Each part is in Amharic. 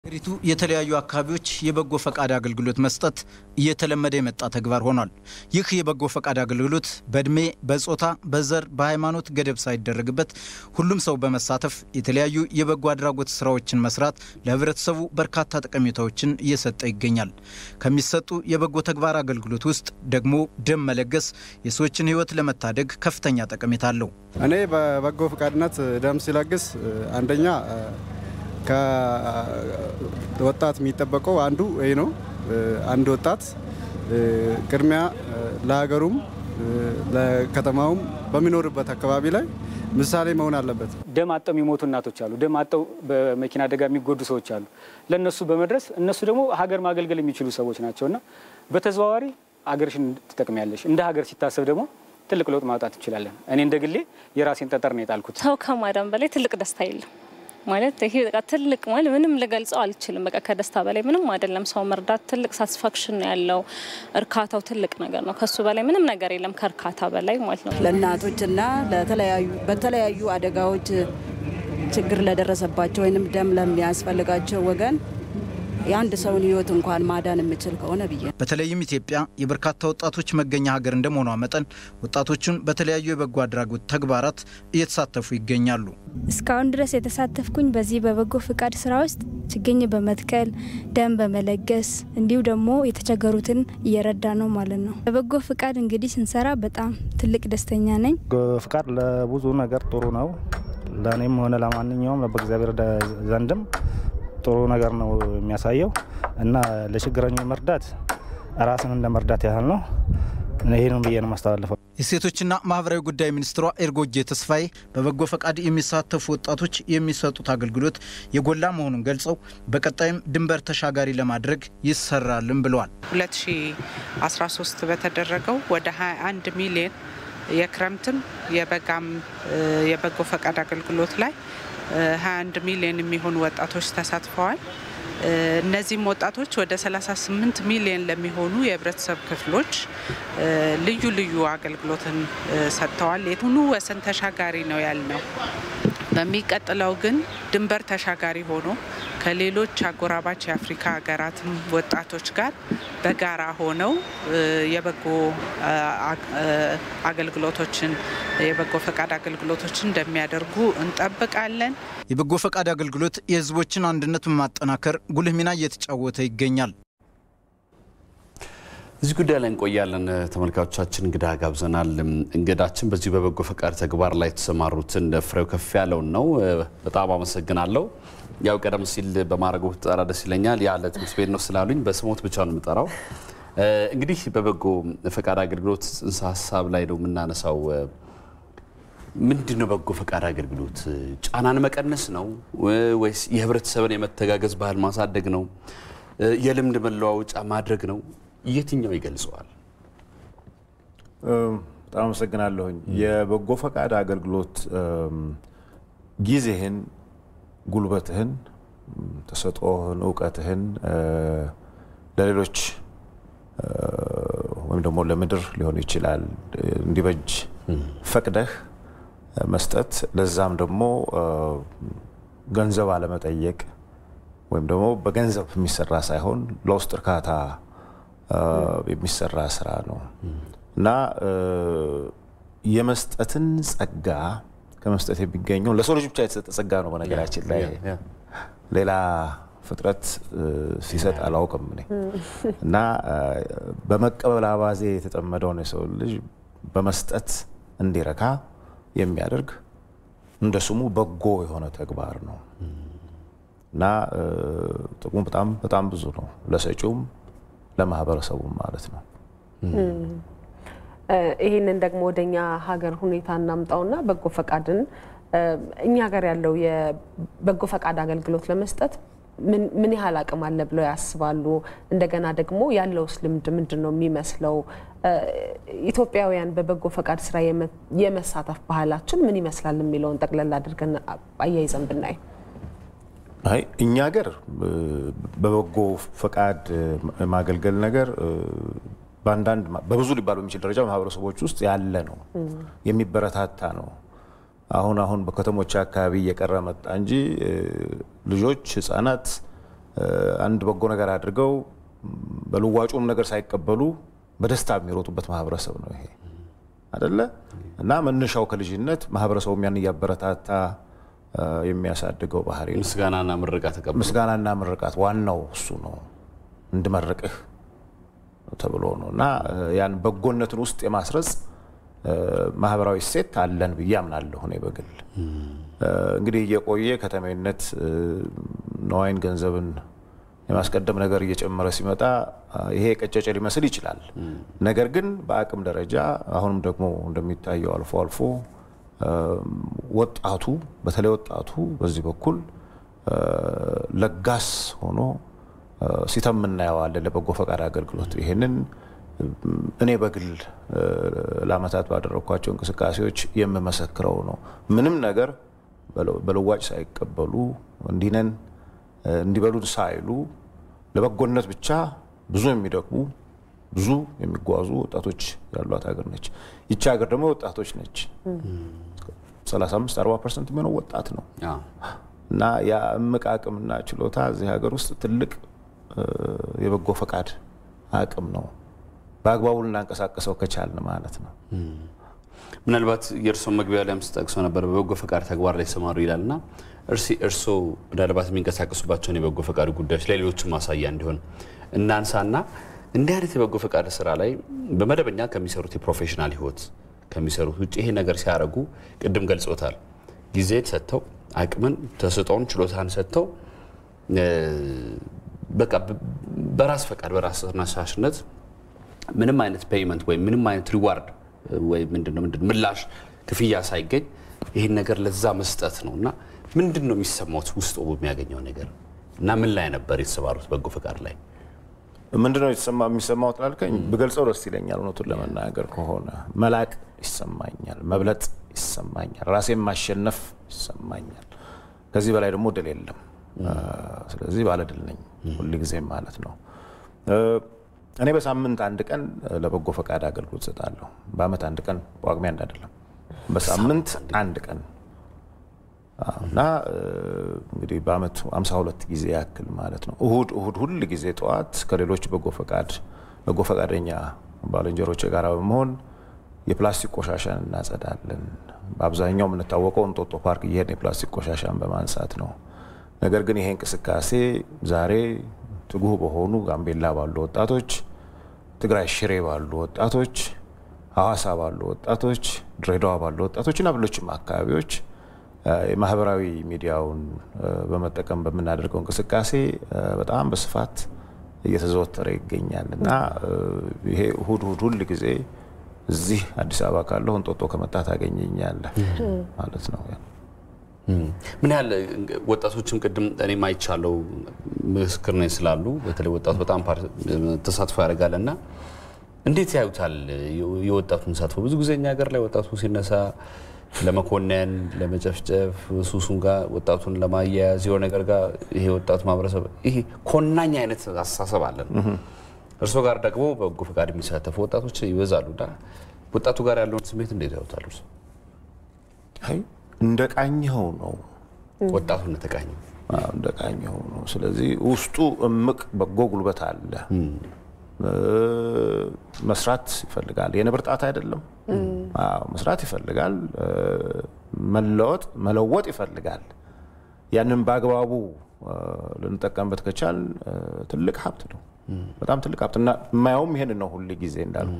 ሀገሪቱ የተለያዩ አካባቢዎች የበጎ ፈቃድ አገልግሎት መስጠት እየተለመደ የመጣ ተግባር ሆኗል። ይህ የበጎ ፈቃድ አገልግሎት በእድሜ፣ በጾታ፣ በዘር፣ በሃይማኖት ገደብ ሳይደረግበት ሁሉም ሰው በመሳተፍ የተለያዩ የበጎ አድራጎት ስራዎችን መስራት ለህብረተሰቡ በርካታ ጠቀሜታዎችን እየሰጠ ይገኛል። ከሚሰጡ የበጎ ተግባር አገልግሎት ውስጥ ደግሞ ደም መለገስ የሰዎችን ህይወት ለመታደግ ከፍተኛ ጠቀሜታ አለው። እኔ በበጎ ፈቃድነት ደም ሲለግስ አንደኛ ከወጣት የሚጠበቀው አንዱ ይህ ነው። አንድ ወጣት ቅድሚያ ለሀገሩም ለከተማውም በሚኖርበት አካባቢ ላይ ምሳሌ መሆን አለበት። ደም አጠው የሚሞቱ እናቶች አሉ። ደም አጠው በመኪና አደጋ የሚጎዱ ሰዎች አሉ። ለእነሱ በመድረስ እነሱ ደግሞ ሀገር ማገልገል የሚችሉ ሰዎች ናቸውና በተዘዋዋሪ ሀገርሽን ትጠቅሚያለሽ። እንደ ሀገር ሲታሰብ ደግሞ ትልቅ ለውጥ ማውጣት እንችላለን። እኔ እንደ ግሌ የራሴን ጠጠር ነው የጣልኩት። ሰው ከማዳን በላይ ትልቅ ደስታ የለም። ማለት ይሄ በቃ ትልቅ ማለት ምንም ልገልጸው አልችልም። በቃ ከደስታ በላይ ምንም አይደለም። ሰው መርዳት ትልቅ ሳቲስፋክሽን ነው ያለው። እርካታው ትልቅ ነገር ነው። ከሱ በላይ ምንም ነገር የለም ከእርካታ በላይ ማለት ነው። ለእናቶችና ለተለያዩ በተለያዩ አደጋዎች ችግር ለደረሰባቸው ወይንም ደም ለሚያስፈልጋቸው ወገን የአንድ ሰውን ሕይወት እንኳን ማዳን የምችል ከሆነ ብዬ በተለይም ኢትዮጵያ የበርካታ ወጣቶች መገኛ ሀገር እንደመሆኗ መጠን ወጣቶቹን በተለያዩ የበጎ አድራጎት ተግባራት እየተሳተፉ ይገኛሉ። እስካሁን ድረስ የተሳተፍኩኝ በዚህ በበጎ ፍቃድ ስራ ውስጥ ችግኝ በመትከል ደም በመለገስ እንዲሁ ደግሞ የተቸገሩትን እየረዳ ነው ማለት ነው። በበጎ ፍቃድ እንግዲህ ስንሰራ በጣም ትልቅ ደስተኛ ነኝ። ፍቃድ ለብዙ ነገር ጥሩ ነው። ለእኔም ሆነ ለማንኛውም በእግዚአብሔር ዘንድም ጥሩ ነገር ነው የሚያሳየው እና ለችግረኞች መርዳት ራስን እንደ መርዳት ያህል ነው። ይህንም ብዬ ነው ማስተላለፈው። የሴቶችና ማህበራዊ ጉዳይ ሚኒስትሯ ኤርጎጌ ተስፋዬ በበጎ ፈቃድ የሚሳተፉ ወጣቶች የሚሰጡት አገልግሎት የጎላ መሆኑን ገልጸው በቀጣይም ድንበር ተሻጋሪ ለማድረግ ይሰራልም ብለዋል። 2013 በተደረገው ወደ 21 ሚሊዮን የክረምትም የበጋም የበጎ ፈቃድ አገልግሎት ላይ 21 ሚሊዮን የሚሆኑ ወጣቶች ተሳትፈዋል። እነዚህም ወጣቶች ወደ 38 ሚሊዮን ለሚሆኑ የህብረተሰብ ክፍሎች ልዩ ልዩ አገልግሎትን ሰጥተዋል። የቱኑ ወሰን ተሻጋሪ ነው ያልነው። በሚቀጥለው ግን ድንበር ተሻጋሪ ሆኖ ከሌሎች አጎራባች የአፍሪካ ሀገራትም ወጣቶች ጋር በጋራ ሆነው የበጎ አገልግሎቶችን የበጎ ፈቃድ አገልግሎቶችን እንደሚያደርጉ እንጠብቃለን። የበጎ ፈቃድ አገልግሎት የህዝቦችን አንድነት በማጠናከር ጉልህ ሚና እየተጫወተ ይገኛል። እዚህ ጉዳይ ላይ እንቆያለን። ተመልካቾቻችን እንግዳ ጋብዘናል። እንግዳችን በዚሁ በበጎ ፈቃድ ተግባር ላይ የተሰማሩትን ፍሬው ከፍ ያለውን ነው። በጣም አመሰግናለሁ። ያው ቀደም ሲል በማድረጉ ብትጠራ ደስ ይለኛል። ያለ ትምህርት ቤት ነው ስላሉኝ በስሞት ብቻ ነው የምጠራው። እንግዲህ በበጎ ፈቃድ አገልግሎት ጽንሰ ሀሳብ ላይ ነው የምናነሳው። ምንድን ነው በጎ ፈቃድ አገልግሎት? ጫናን መቀነስ ነው ወይስ የህብረተሰብን የመተጋገዝ ባህል ማሳደግ ነው? የልምድ መለዋወጫ ማድረግ ነው? የትኛው ይገልጸዋል? በጣም አመሰግናለሁኝ። የበጎ ፈቃድ አገልግሎት ጊዜህን፣ ጉልበትህን፣ ተሰጥኦህን፣ እውቀትህን ለሌሎች ወይም ደግሞ ለምድር ሊሆን ይችላል እንዲበጅ ፈቅደህ መስጠት፣ ለዛም ደግሞ ገንዘብ አለመጠየቅ ወይም ደግሞ በገንዘብ የሚሰራ ሳይሆን ለውስጥ እርካታ የሚሰራ ስራ ነው እና የመስጠትን ጸጋ ከመስጠት የሚገኘው ለሰው ልጅ ብቻ የተሰጠ ጸጋ ነው። በነገራችን ላይ ሌላ ፍጥረት ሲሰጥ አላውቅም እኔ እና በመቀበል አባዜ የተጠመደውን የሰው ልጅ በመስጠት እንዲረካ የሚያደርግ እንደ ስሙ በጎ የሆነ ተግባር ነው እና ጥቅሙ በጣም በጣም ብዙ ነው ለሰጪውም ለማህበረሰቡም ማለት ነው። ይህንን ደግሞ ወደኛ ሀገር ሁኔታ እናምጣውና በጎ ፈቃድን እኛ ሀገር ያለው የበጎ ፈቃድ አገልግሎት ለመስጠት ምን ያህል አቅም አለ ብለው ያስባሉ? እንደገና ደግሞ ያለውስ ልምድ ምንድን ነው የሚመስለው? ኢትዮጵያውያን በበጎ ፈቃድ ስራ የመሳተፍ ባህላችን ምን ይመስላል የሚለውን ጠቅለል አድርገን አያይዘን ብናይ አይ እኛ ሀገር በበጎ ፈቃድ ማገልገል ነገር በአንዳንድ በብዙ ሊባሉ የሚችል ደረጃ ማህበረሰቦች ውስጥ ያለ ነው፣ የሚበረታታ ነው። አሁን አሁን በከተሞች አካባቢ እየቀረ መጣ እንጂ ልጆች፣ ህጻናት አንድ በጎ ነገር አድርገው በልዋጩም ነገር ሳይቀበሉ በደስታ የሚሮጡበት ማህበረሰብ ነው ይሄ አደለ እና መነሻው ከልጅነት ማህበረሰቡም ያን እያበረታታ የሚያሳድገው ባህሪ ነው። ምስጋናና ምርቃት ተቀብሎ ምስጋናና ምርቃት ዋናው እሱ ነው። እንድመርቅህ ተብሎ ነው እና ያን በጎነትን ውስጥ የማስረጽ ማህበራዊ እሴት አለን ብዬ አምናለሁ። እኔ በግል እንግዲህ እየቆየ ከተሜነት ነዋይን ገንዘብን የማስቀደም ነገር እየጨመረ ሲመጣ ይሄ ቀጨጨ ሊመስል ይችላል። ነገር ግን በአቅም ደረጃ አሁንም ደግሞ እንደሚታየው አልፎ አልፎ ወጣቱ በተለይ ወጣቱ በዚህ በኩል ለጋስ ሆኖ ሲተም እናየዋለን ለበጎ ፈቃድ አገልግሎት። ይህንን እኔ በግል ለአመታት ባደረግኳቸው እንቅስቃሴዎች የምመሰክረው ነው። ምንም ነገር በልዋጭ ሳይቀበሉ እንዲነን እንዲበሉን ሳይሉ ለበጎነት ብቻ ብዙ የሚደክሙ ብዙ የሚጓዙ ወጣቶች ያሏት ሀገር ነች። ይቺ ሀገር ደግሞ ወጣቶች ነች። 35 40 ፐርሰንት የሚሆነው ወጣት ነው እና ያ እምቅ አቅምና ችሎታ እዚህ ሀገር ውስጥ ትልቅ የበጎ ፈቃድ አቅም ነው። በአግባቡ ልናንቀሳቀሰው ከቻልን ማለት ነው። ምናልባት የእርስዎ መግቢያ ላይም ስጠቅሰው ነበር በበጎ ፈቃድ ተግባር ላይ ይሰማሩ ይላል እና እርሲ እርስዎ ምናልባት የሚንቀሳቀሱባቸውን የበጎ ፈቃድ ጉዳዮች ለሌሎችም ማሳያ እንዲሆን እናንሳና እንዲህ አይነት የበጎ ፈቃድ ስራ ላይ በመደበኛ ከሚሰሩት የፕሮፌሽናል ህይወት ከሚሰሩት ውጭ ይሄ ነገር ሲያደርጉ ቅድም ገልጾታል። ጊዜ ሰጥተው አቅምን፣ ተስጦን፣ ችሎታን ሰጥተው በቃ በራስ ፈቃድ በራስ ተነሳሽነት ምንም አይነት ፔይመንት ወይም ምንም አይነት ሪዋርድ ወይ ምንድነው ምንድን ምላሽ ክፍያ ሳይገኝ ይህን ነገር ለዛ መስጠት ነው እና ምንድን ነው የሚሰማት ውስጡ የሚያገኘው ነገር እና ምን ላይ ነበር የተሰማሩት በጎ ፈቃድ ላይ? ምንድነው የተሰማ የሚሰማው ትላልከኝ ብገልጸው ደስ ይለኛል። እውነቱን ለመናገር ከሆነ መላቅ ይሰማኛል፣ መብለጥ ይሰማኛል፣ ራሴን ማሸነፍ ይሰማኛል። ከዚህ በላይ ደግሞ ድል የለም። ስለዚህ ባለድል ነኝ ሁልጊዜም ማለት ነው። እኔ በሳምንት አንድ ቀን ለበጎ ፈቃድ አገልግሎት እሰጣለሁ። በአመት አንድ ቀን ጳጉሜ አንድ አይደለም፣ በሳምንት አንድ ቀን እና እንግዲህ በአመቱ 52 ጊዜ ያክል ማለት ነው። እሁድ እሁድ ሁል ጊዜ ጠዋት ከሌሎች በጎ ፈቃድ በጎ ፈቃደኛ ባልንጀሮች ጋር በመሆን የፕላስቲክ ቆሻሻን እናጸዳለን። በአብዛኛው የምንታወቀው እንጦጦ ፓርክ እየሄድን የፕላስቲክ ቆሻሻን በማንሳት ነው። ነገር ግን ይሄ እንቅስቃሴ ዛሬ ትጉህ በሆኑ ጋምቤላ ባሉ ወጣቶች፣ ትግራይ ሽሬ ባሉ ወጣቶች፣ ሐዋሳ ባሉ ወጣቶች፣ ድሬዳዋ ባሉ ወጣቶች እና ሌሎችም አካባቢዎች የማህበራዊ ሚዲያውን በመጠቀም በምናደርገው እንቅስቃሴ በጣም በስፋት እየተዘወተረ ይገኛል እና ይሄ እሁድ እሁድ ሁል ጊዜ እዚህ አዲስ አበባ ካለሁ እንጦጦ ከመጣ ታገኘኛለህ ማለት ነው። ምን ያህል ወጣቶችም ቅድም እኔም አይቻለው ምስክር ነኝ ስላሉ በተለይ ወጣቱ በጣም ተሳትፎ ያደርጋል እና እንዴት ያዩታል የወጣቱን ተሳትፎ? ብዙ ጊዜ እኛ ሀገር ላይ ወጣቱ ሲነሳ ለመኮነን፣ ለመጨፍጨፍ ሱሱን ጋር ወጣቱን ለማያያዝ የሆነ ነገር ጋር ይሄ ወጣቱ ማህበረሰብ ይሄ ኮናኝ አይነት አስተሳሰብ አለን። እርስዎ ጋር ደግሞ በጎ ፈቃድ የሚሳተፉ ወጣቶች ይበዛሉ እና ወጣቱ ጋር ያለውን ስሜት እንዴት ያዩታል እርስዎ? እንደ ቃኝኸው ነው ወጣቱ እንደተቃኘው እንደ ቃኝኸው ነው። ስለዚህ ውስጡ እምቅ በጎ ጉልበት አለ። መስራት ይፈልጋል። የነብር ጣት አይደለም። መስራት ይፈልጋል። መለወጥ መለወጥ ይፈልጋል። ያንን በአግባቡ ልንጠቀምበት ከቻል ትልቅ ሀብት ነው። በጣም ትልቅ ሀብት እና የማየውም ይሄን ነው። ሁል ጊዜ እንዳልኩ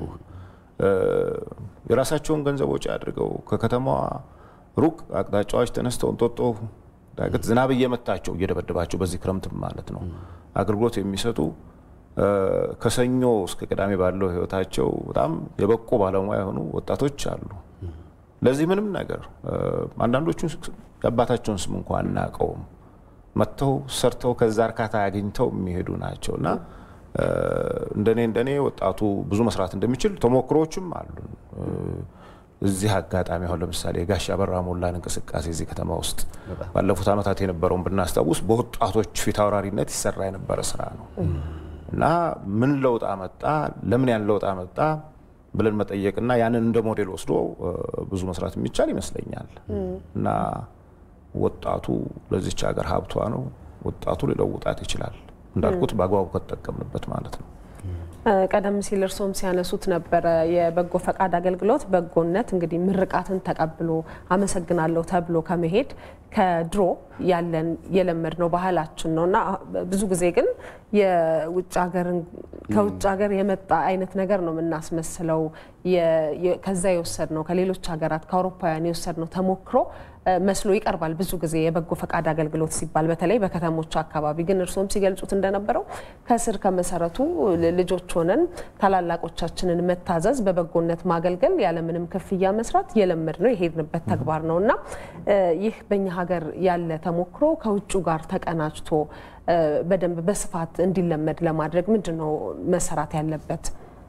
የራሳቸውን ገንዘብ ወጪ አድርገው ከከተማዋ ሩቅ አቅጣጫዎች ተነስተው እንጦጦ ዳገት ዝናብ እየመታቸው እየደበደባቸው በዚህ ክረምትም ማለት ነው አገልግሎት የሚሰጡ ከሰኞ እስከ ቅዳሜ ባለው ህይወታቸው በጣም የበቁ ባለሙያ የሆኑ ወጣቶች አሉ። ለዚህ ምንም ነገር አንዳንዶቹ የአባታቸውን ስም እንኳ አናውቀውም። መጥተው ሰርተው ከዛ እርካታ አግኝተው የሚሄዱ ናቸው እና እንደኔ እንደኔ ወጣቱ ብዙ መስራት እንደሚችል ተሞክሮዎችም አሉ። እዚህ አጋጣሚ አሁን ለምሳሌ የጋሽ አበራ ሞላን እንቅስቃሴ እዚህ ከተማ ውስጥ ባለፉት ዓመታት የነበረውን ብናስታውስ በወጣቶች ፊት አውራሪነት ይሰራ የነበረ ስራ ነው እና ምን ለውጥ አመጣ፣ ለምን ያን ለውጥ አመጣ ብለን መጠየቅና ያንን እንደ ሞዴል ወስዶ ብዙ መስራት የሚቻል ይመስለኛል እና ወጣቱ ለዚች ሀገር ሀብቷ ነው። ወጣቱ ሊለውጣት ይችላል። እንዳልኩት በአግባቡ ከተጠቀምንበት ማለት ነው። ቀደም ሲል እርስዎም ሲያነሱት ነበረ የበጎ ፈቃድ አገልግሎት በጎነት እንግዲህ ምርቃትን ተቀብሎ አመሰግናለሁ ተብሎ ከመሄድ ከድሮ ያለን የለመድ ነው ባህላችን ነው እና ብዙ ጊዜ ግን የውጭ ሀገርን ከውጭ ሀገር የመጣ አይነት ነገር ነው የምናስመስለው። ከዛ የወሰድ ነው ከሌሎች ሀገራት ከአውሮፓውያን የወሰድ ነው ተሞክሮ መስሎ ይቀርባል ብዙ ጊዜ የበጎ ፈቃድ አገልግሎት ሲባል በተለይ በከተሞች አካባቢ። ግን እርስዎም ሲገልጹት እንደነበረው ከስር ከመሰረቱ ልጆች ሆነን ታላላቆቻችንን መታዘዝ፣ በበጎነት ማገልገል፣ ያለምንም ክፍያ መስራት የለመድ ነው የሄድንበት ተግባር ነው እና ይህ በእኛ ሀገር ያለ ተሞክሮ ከውጩ ጋር ተቀናጅቶ በደንብ በስፋት እንዲለመድ ለማድረግ ምንድን ነው መሰራት ያለበት?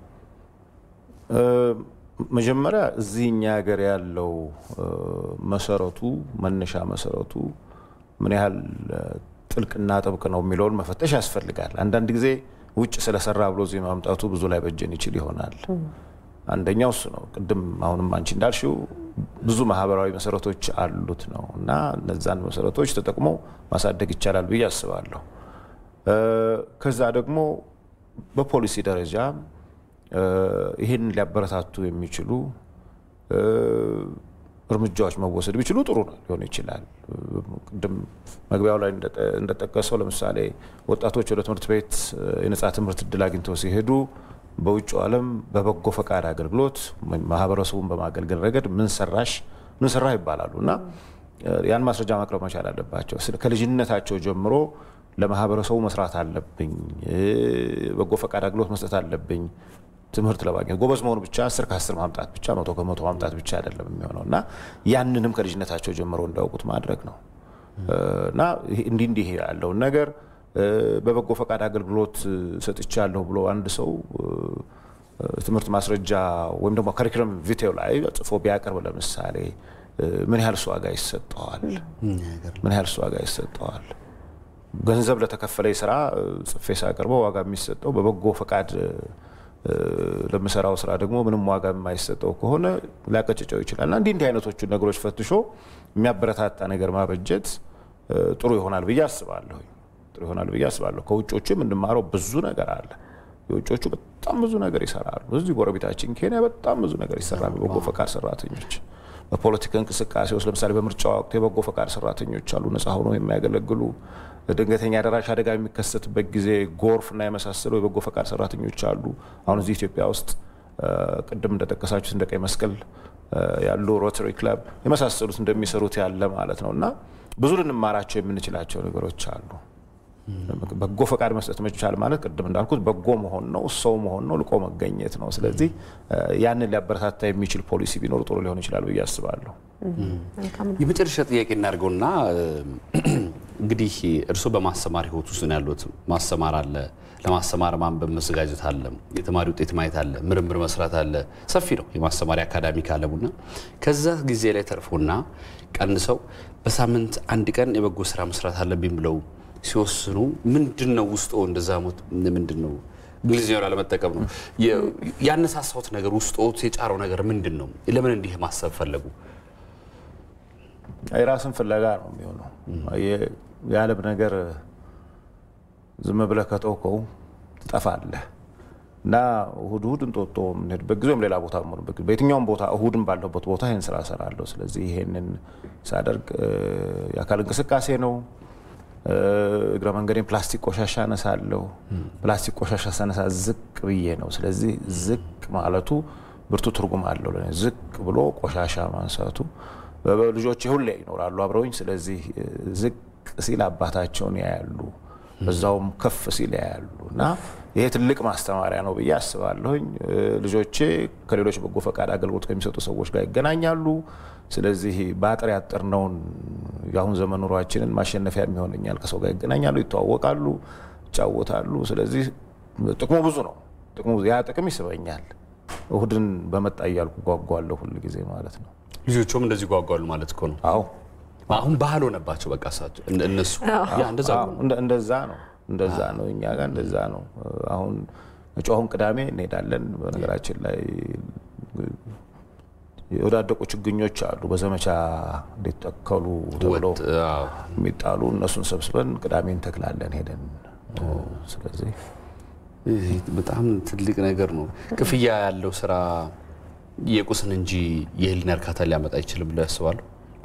መጀመሪያ እዚህ እኛ ሀገር ያለው መሰረቱ መነሻ መሰረቱ ምን ያህል ጥልቅና ጥብቅ ነው የሚለውን መፈተሽ ያስፈልጋል። አንዳንድ ጊዜ ውጭ ስለሰራ ብሎ እዚህ ማምጣቱ ብዙ ላይ በጀን ይችል ይሆናል። አንደኛው እሱ ነው። ቅድም አሁንም አንቺ እንዳልሽው ብዙ ማህበራዊ መሰረቶች አሉት ነው እና እነዛን መሰረቶች ተጠቅሞ ማሳደግ ይቻላል ብዬ አስባለሁ። ከዛ ደግሞ በፖሊሲ ደረጃ ይህን ሊያበረታቱ የሚችሉ እርምጃዎች መወሰድ ቢችሉ ጥሩ ነው ሊሆን ይችላል። ቅድም መግቢያው ላይ እንደጠቀሰው ለምሳሌ ወጣቶች ወደ ትምህርት ቤት የነጻ ትምህርት እድል አግኝተው ሲሄዱ በውጭ ዓለም በበጎ ፈቃድ አገልግሎት ማህበረሰቡን በማገልገል ረገድ ምን ሰራሽ ምን ሰራ ይባላሉ እና ያን ማስረጃ ማቅረብ መቻል አለባቸው። ከልጅነታቸው ጀምሮ ለማህበረሰቡ መስራት አለብኝ፣ በጎ ፈቃድ አገልግሎት መስጠት አለብኝ ትምህርት ለማግኘት ጎበዝ መሆኑ ብቻ አስር ከአስር ማምጣት ብቻ መቶ ከመቶ ማምጣት ብቻ አይደለም የሚሆነው እና ያንንም ከልጅነታቸው ጀምሮ እንዳውቁት ማድረግ ነው እና እንዲህ እንዲህ ያለውን ነገር በበጎ ፈቃድ አገልግሎት ሰጥቻለሁ ብሎ አንድ ሰው ትምህርት ማስረጃ ወይም ደግሞ ከሪክለም ቪቴው ላይ ጽፎ ቢያቀርብ ለምሳሌ ምን ያህል እሱ ዋጋ ይሰጠዋል? ምን ያህል እሱ ዋጋ ይሰጠዋል? ገንዘብ ለተከፈለኝ ስራ ጽፌ ሳቀርበው ዋጋ የሚሰጠው በበጎ ፈቃድ ለምሰራው ስራ ደግሞ ምንም ዋጋ የማይሰጠው ከሆነ ሊያቀጭጨው ይችላል እና እንዲህ እንዲህ አይነቶቹ ነገሮች ፈትሾ የሚያበረታታ ነገር ማበጀት ጥሩ ይሆናል ብዬ አስባለሁ። ጥሩ ይሆናል ብዬ አስባለሁ። ከውጮቹ የምንማረው ብዙ ነገር አለ። የውጮቹ በጣም ብዙ ነገር ይሰራሉ። እዚህ ጎረቤታችን ኬንያ በጣም ብዙ ነገር ይሰራሉ። በጎ ፈቃድ ሰራተኞች በፖለቲካ እንቅስቃሴ ውስጥ ለምሳሌ በምርጫ ወቅት የበጎ ፈቃድ ሰራተኞች አሉ፣ ነጻ ሆኖ የሚያገለግሉ ድንገተኛ ደራሽ አደጋ የሚከሰትበት ጊዜ ጎርፍና የመሳሰሉ የበጎ ፈቃድ ሰራተኞች አሉ። አሁን እዚህ ኢትዮጵያ ውስጥ ቅድም እንደጠቀሳችሁት እንደ ቀይ መስቀል ያሉ ሮተሪ ክለብ የመሳሰሉት እንደሚሰሩት ያለ ማለት ነው እና ብዙ ልንማራቸው የምንችላቸው ነገሮች አሉ። በጎ ፈቃድ መስጠት መቻል ማለት ቅድም እንዳልኩት በጎ መሆን ነው፣ ሰው መሆን ነው፣ ልቆ መገኘት ነው። ስለዚህ ያንን ሊያበረታታ የሚችል ፖሊሲ ቢኖር ጥሩ ሊሆን ይችላል ብዬ አስባለሁ። የመጨረሻ ጥያቄ እናድርገውና እንግዲህ እርስዎ በማስተማር ህይወት ውስጥ ነው ያሉት። ማስተማር አለ፣ ለማስተማር ማንበብ መዘጋጀት አለ፣ የተማሪ ውጤት ማየት አለ፣ ምርምር መስራት አለ። ሰፊ ነው የማስተማሪያ አካዳሚክ አለሙና ከዛ ጊዜ ላይ ተርፎና ቀንሰው በሳምንት አንድ ቀን የበጎ ስራ መስራት አለብኝ ብለው ሲወስኑ ምንድን ነው ውስጦ እንደዛ ሞት ምንድን ነው እንግሊዝኛው ላለመጠቀም ነው ያነሳሳውት ነገር ውስጦት የጫረው ነገር ምንድን ነው? ለምን እንዲህ ማሰብ ፈለጉ? የራስን ፍለጋ ነው የሚሆነው። የዓለም ነገር ዝም ብለህ ከተውከው ትጠፋለህ እና እሁድ እሁድ እንጦጦ የምንሄድበት ጊዜ ወይም ሌላ ቦታ የምሆንበት ጊዜ በየትኛውም ቦታ እሁድን ባለበት ቦታ ይህን ስራ እሰራለሁ። ስለዚህ ይሄንን ሳደርግ የአካል እንቅስቃሴ ነው። እግረ መንገዴን ፕላስቲክ ቆሻሻ አነሳለሁ። ፕላስቲክ ቆሻሻ ሳነሳ ዝቅ ብዬ ነው። ስለዚህ ዝቅ ማለቱ ብርቱ ትርጉም አለው ለእኔ። ዝቅ ብሎ ቆሻሻ ማንሳቱ ልጆቼ ሁሌ ይኖራሉ አብረውኝ። ስለዚህ ዝቅ ሲል አባታቸውን ያያሉ፣ በዛውም ከፍ ሲል ያያሉ እና ይሄ ትልቅ ማስተማሪያ ነው ብዬ አስባለሁኝ። ልጆቼ ከሌሎች በጎ ፈቃድ አገልግሎት ከሚሰጡ ሰዎች ጋር ይገናኛሉ። ስለዚህ በአጥር ያጠርነውን የአሁን ዘመን ኑሯችንን ማሸነፊያ የሚሆንኛል። ከሰው ጋር ይገናኛሉ፣ ይተዋወቃሉ፣ ይጫወታሉ። ስለዚህ ጥቅሙ ብዙ ነው። ጥቅሙ ያ ጥቅም ይስበኛል። እሁድን በመጣ እያልኩ ጓጓለሁ ሁል ጊዜ ማለት ነው። ልጆቹም እንደዚህ ጓጓሉ ማለት እኮ ነው። አዎ አሁን ባህል ሆነባቸው። በቃ እሳቸው እነሱ ያ እንደዛ ነው እንደዛ ነው እንደዛ ነው። እኛ ጋር እንደዛ ነው። አሁን መጪው አሁን ቅዳሜ እንሄዳለን። በነገራችን ላይ የወዳደቁ ችግኞች አሉ በዘመቻ እንዲተከሉ ተብሎ የሚጣሉ እነሱን ሰብስበን ቅዳሜ እንተክላለን ሄደን። ስለዚህ በጣም ትልቅ ነገር ነው። ክፍያ ያለው ስራ የቁስን እንጂ የህሊና እርካታ ሊያመጣ አይችልም ብለው ያስባሉ?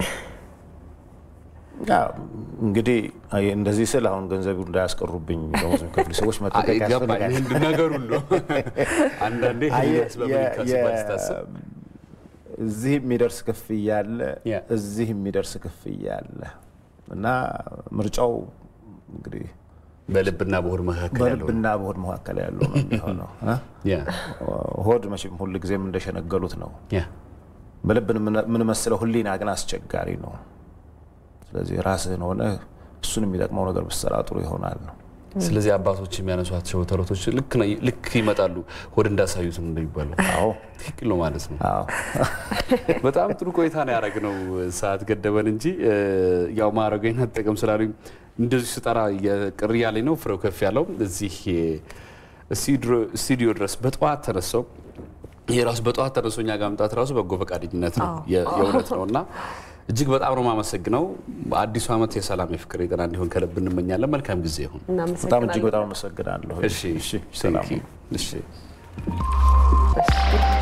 እንግዲህ እንደዚህ ስል አሁን ገንዘቡ እንዳያስቀሩብኝ ደሞዝ የሚከፍሉ ሰዎች መጠንቀቅ ያስፈልጋል። ነገር ሁሉ አንዳንዴ ስታስብ እዚህ የሚደርስ ክፍያ አለ፣ እዚህ የሚደርስ ክፍያ አለ እና ምርጫው እንግዲህ በልብና በሆድ መካከል ያለው በልብና በሆድ መካከል ያለው ነው የሚሆነው። ሆድ መቼም ሁል ጊዜም እንደሸነገሉት ነው። በልብን የምንመስለው ህሊና ግን አስቸጋሪ ነው። ስለዚህ ራስህን ሆነ እሱን የሚጠቅመው ነገር ብትሰራ ጥሩ ይሆናል ነው። ስለዚህ አባቶች የሚያነሷቸው ተረቶች ልክ ይመጣሉ ሆድ እንዳሳዩት ነው እንደሚባለው። አዎ ትክክል ነው ማለት ነው። በጣም ጥሩ ቆይታ ነው ያደረግነው። ሰዓት ገደበን እንጂ ያው ማዕረገኝ አጠቀም ስላሉኝ እንደዚህ ስጠራ ቅር እያለኝ ነው። ፍሬው ከፍ ያለው እዚህ ስቱዲዮ ድረስ በጠዋት ተነሳው ይሄ ራሱ በጠዋት ተነስቶ እኛ ጋር መምጣት ራሱ በጎ ፈቃደኝነት ነው፣ የእውነት ነው እና እጅግ በጣም ነው የማመሰግነው። አዲሱ ዓመት የሰላም የፍቅር፣ የጤና እንዲሆን ከልብ እንመኛለን። መልካም ጊዜ ይሁን። በጣም እጅግ በጣም አመሰግናለሁ። እሺ፣ ሰላም። እሺ